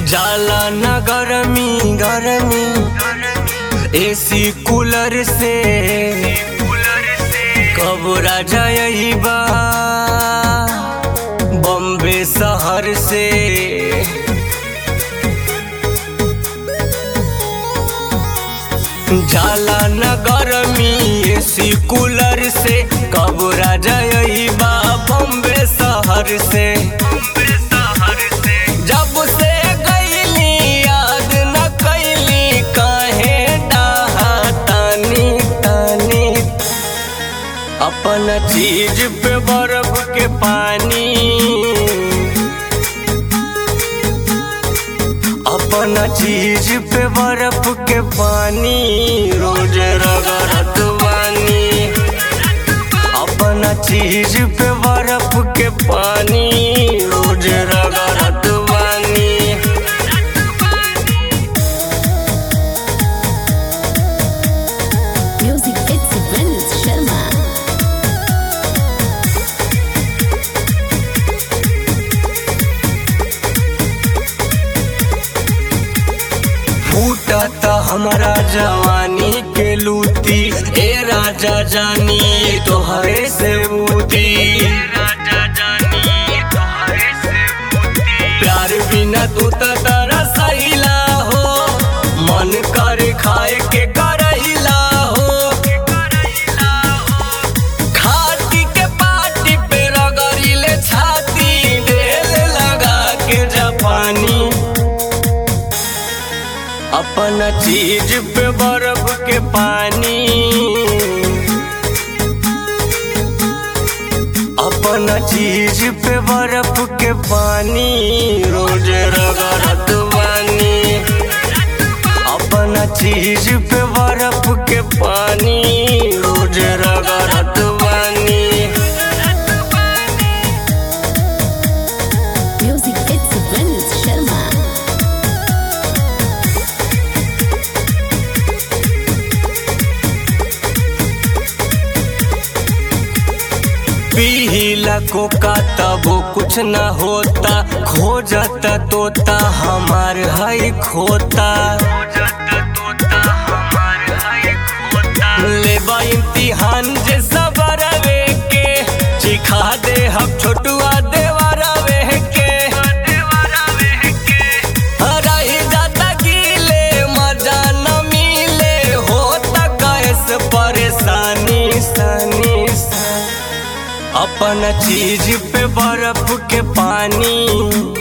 जाला न गरमी गरमी एसी कूलर से कब राजा यही बा बॉम्बे शहर से जाला न गरमी एसी कूलर से कब राजा यही बा बॉम्बे शहर से जब से गईली याद न कैली काहे डाहा तानी तानी अपन चीज पे बर्फ के पानी अपन चीज पे बर्फ के पानी रोज रगड़त बानी अपन चीज पे बर्फ के पानी रोज रगड़त बानी Music it's Vince Sharma. फूटत हमारा जवानी के लूटी ए राजा जानी तोहरे से बूती प्यार बिना तू तो तरसैला हो मन कर खाए के करैला हो खाटी के पाटी पे रगड़िले छाती ढेल लगा के जापानी अपन चीज पे बर्फ के पानी अपन चीज पे बर्फ के पानी रोज रगड़त बानी अपन चीज पे बर्फ के पानी रोज रगड़त बानी Music it's Vince Sharma. पीला कोका तबो कुछ न होता खो जाता तोता हमार है खोता लेबा इम्तिहान जे सबरवे के चिखा दे हम छोटुआ देवरवे के रही जाता गीले मजा न मिले होता कैसे परेशानी सानी सानी अपन चीज पे बर्फ के पानी